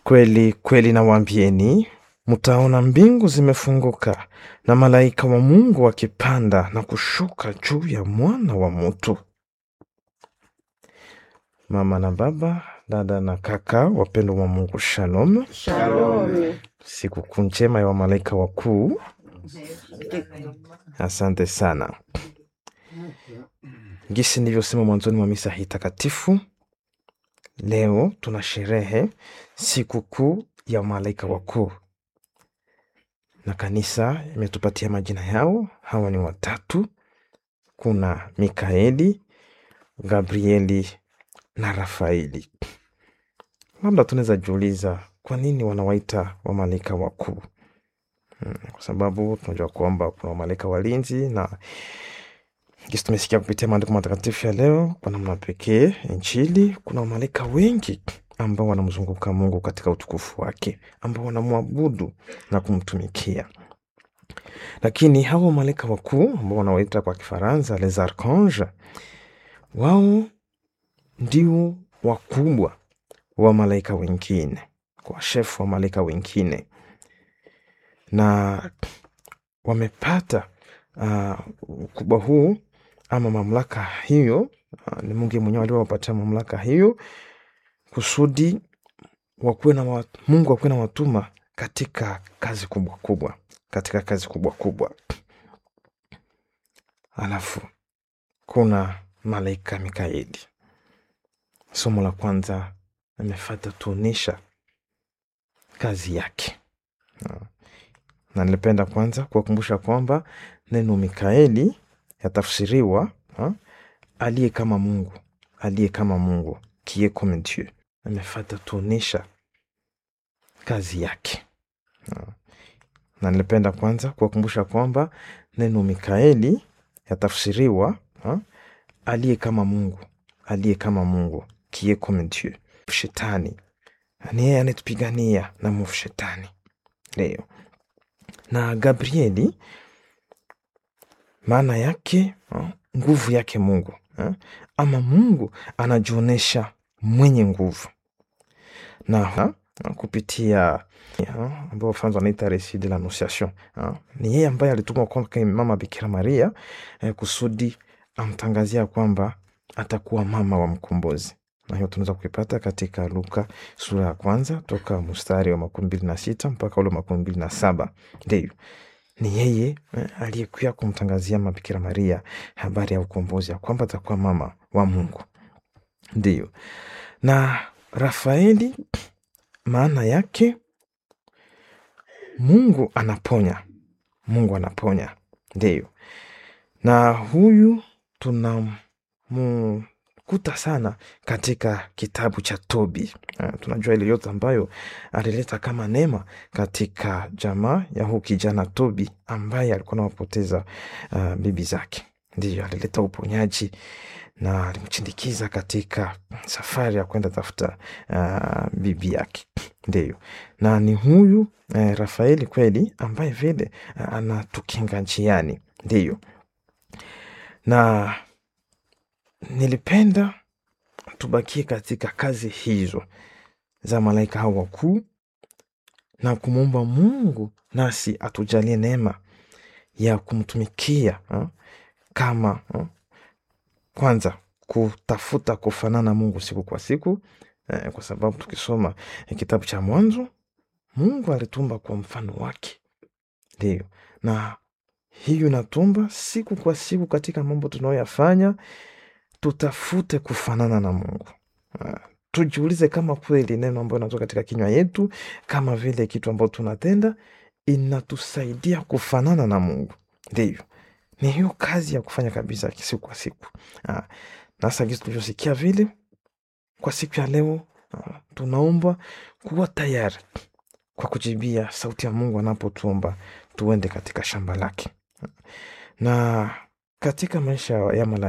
Kweli kweli nawaambieni, mtaona mbingu zimefunguka na malaika wa Mungu wakipanda na kushuka juu ya mwana wa mtu. Mama na baba, dada na kaka, wapendwa wa Mungu, shalom. Shalom. Sikukuu njema ya wamalaika wakuu. Asante sana. Gisi nilivyosema mwanzoni mwa misa hii takatifu, leo tuna sherehe sikukuu ya malaika wakuu, na kanisa imetupatia majina yao. Hawa ni watatu, kuna Mikaeli, Gabrieli na Rafaeli. Labda tunaweza jiuliza kwa nini wanawaita wamalaika wakuu? Mm, kwa sababu tunajua kwamba kuna wamalaika walinzi na Kisi tumesikia kupitia maandiko matakatifu ya leo, kwa namna pekee Injili, kuna wamalaika wengi ambao wanamzunguka Mungu katika utukufu wake, ambao wanamwabudu na kumtumikia. Lakini hawa wamalaika wakuu ambao wanawaita kwa Kifaransa les archanges, wao ndio wakubwa wa malaika wengine, kwa shefu wa malaika wengine, na wamepata uh, ukubwa huu ama mamlaka hiyo. Uh, ni Mungu mwenyewe aliowapatia mamlaka hiyo kusudi wakuwe na wa, Mungu akuwe na watuma katika kazi kubwa kubwa, katika kazi kubwa kubwa. Alafu kuna malaika Mikaeli. Somo la kwanza amefata tuonesha kazi yake, uh, na nilipenda kwanza kuwakumbusha kwamba neno Mikaeli yatafsiriwa ha, aliye kama Mungu, aliye kama Mungu, qui est comme Dieu. Amefata tuonesha kazi yake ha. Na nilipenda kwanza kuwakumbusha kwamba neno Mikaeli yatafsiriwa ha, aliye kama Mungu, aliye kama Mungu, qui est comme Dieu. Shetani ni yeye anetupigania na mwovu shetani leo, na Gabrieli maana yake uh, nguvu yake Mungu uh, ama Mungu anajionyesha mwenye nguvu na uh, kupitia uh, ambao Wafaransa wanaita reçit de l'annonciation uh, ni yeye ambaye alitumwa kwa mama Bikira Maria uh, kusudi amtangazia kwamba atakuwa mama wa mkombozi na hiyo tunaweza kuipata katika Luka sura ya kwanza toka mstari wa makumi mbili na sita mpaka ule makumi mbili na saba ndio ni yeye eh, aliyekuya kumtangazia mabikira Maria habari ya ukombozi ya kwamba atakuwa mama wa Mungu. Ndiyo, na Rafaeli maana yake Mungu anaponya, Mungu anaponya. Ndiyo, na huyu tunamkuta sana katika kitabu cha Tobi. Uh, tunajua ile yote ambayo alileta kama neema katika jamaa ya huu kijana Tobi ambaye alikuwa anawapoteza uh, bibi zake. Ndiyo, alileta uponyaji na alimchindikiza katika safari ya kwenda tafuta uh, bibi yake. Ndiyo, na ni huyu uh, Rafaeli kweli ambaye vile uh, anatukinga njiani. Ndiyo, na nilipenda tubakie katika kazi hizo za malaika hao wakuu na kumwomba Mungu nasi atujalie neema ya kumtumikia ha? kama ha? kwanza kutafuta kufanana Mungu siku kwa siku eh, kwa sababu tukisoma eh, kitabu cha Mwanzo Mungu alitumba kwa mfano wake, ndio na hiyo natumba siku kwa siku katika mambo tunayoyafanya tutafute kufanana na Mungu. Uh, tujiulize kama kweli neno ambayo inatoka katika kinywa yetu, kama vile kitu ambayo tunatenda inatusaidia kufanana na Mungu. Ndivyo, ni hiyo kazi ya kufanya kabisa siku kwa siku. Uh, nasa gizi tulivyosikia vile kwa siku ya leo, uh, tunaombwa kuwa tayari kwa kujibia sauti ya Mungu anapotuomba tuende katika shamba lake, na katika maisha ya malaika